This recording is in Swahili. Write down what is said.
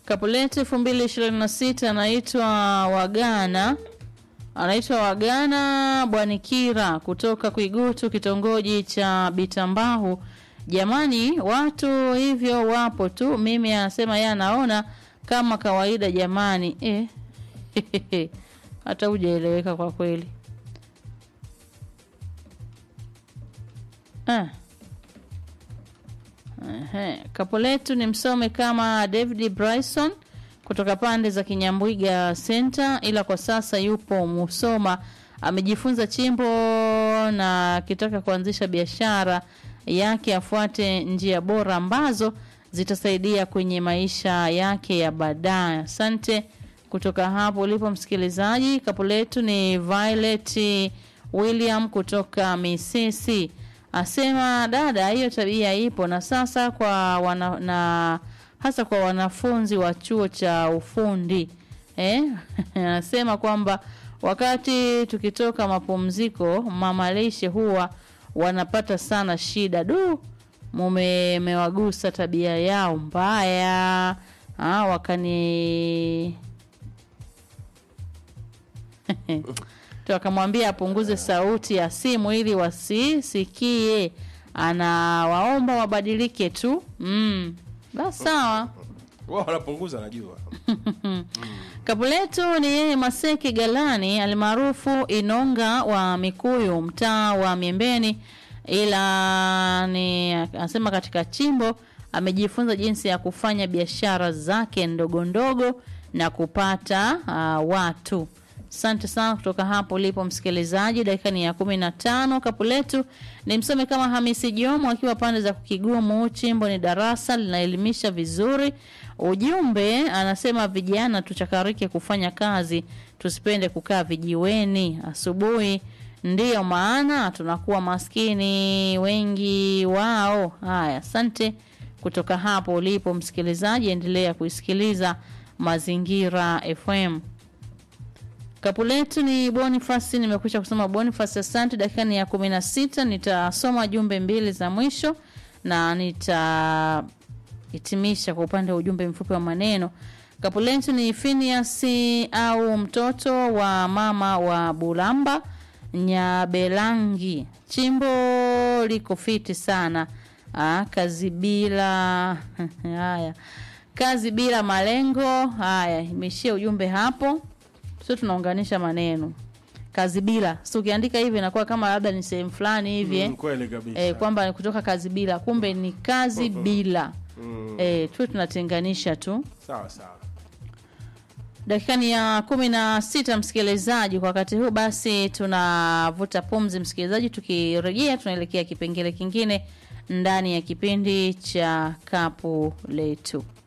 Kapu letu elfu mbili ishirini na sita anaitwa Wagana, anaitwa Wagana Bwanikira kutoka Kwigutu, kitongoji cha Bitambahu. Jamani, watu hivyo wapo tu. Mimi anasema yeye anaona kama kawaida. Jamani eh. hata hujaeleweka kwa kweli ah. Ehe, kapo letu ni msome kama David Bryson kutoka pande za Kinyambwiga Center, ila kwa sasa yupo Musoma, amejifunza chimbo na akitaka kuanzisha biashara yake afuate njia bora ambazo zitasaidia kwenye maisha yake ya baadaye. Asante kutoka hapo ulipo msikilizaji. Kapo letu ni Violet William kutoka Misisi asema dada, hiyo tabia ipo na sasa kwa wana, na hasa kwa wanafunzi wa chuo cha ufundi eh? Anasema kwamba wakati tukitoka mapumziko mama lishe huwa wanapata sana shida. Du, mumewagusa tabia yao mbaya. Ah, wakani tu akamwambia apunguze sauti ya simu ili wasisikie. Anawaomba wabadilike tu. Mm. Basi sawa. Wao wanapunguza najua. Kapu letu ni yeye Maseki Galani almaarufu Inonga wa Mikuyu, mtaa wa Miembeni, ila ni anasema katika chimbo amejifunza jinsi ya kufanya biashara zake ndogo ndogo na kupata uh, watu. Asante sana kutoka hapo ulipo msikilizaji. Dakika ni ya kumi na tano. Kapu letu ni msome kama Hamisi Jomo akiwa pande za Kigumu. Chimbo ni darasa linaelimisha vizuri. Ujumbe anasema vijana tuchakarike kufanya kazi, tusipende kukaa vijiweni asubuhi, ndiyo maana tunakuwa maskini wengi wao. Haya, asante kutoka hapo ulipo msikilizaji, endelea kuisikiliza Mazingira FM. Kapu letu ni Boniface, nimekwisha kusoma Boniface, asante. Dakika ni ya kumi na sita. Nitasoma jumbe mbili za mwisho na nitahitimisha kwa upande wa ujumbe mfupi wa maneno. Kapu letu ni Phineas au mtoto wa mama wa Bulamba Nyabelangi, chimbo liko fiti sana. Aa, kazi bila haya, kazi bila malengo. Haya, imeishia ujumbe hapo sio tunaunganisha maneno kazi bila so ukiandika hivi inakuwa kama labda ni sehemu fulani hivi Mm, kweli kabisa. eh, kwamba ni kutoka kazi bila kumbe ni kazi bila Mm, eh, tu tunatenganisha tu sawa sawa. dakika ni ya kumi na sita msikilizaji kwa wakati huu basi tunavuta pumzi msikilizaji tukirejea tunaelekea kipengele kingine ndani ya kipindi cha kapu letu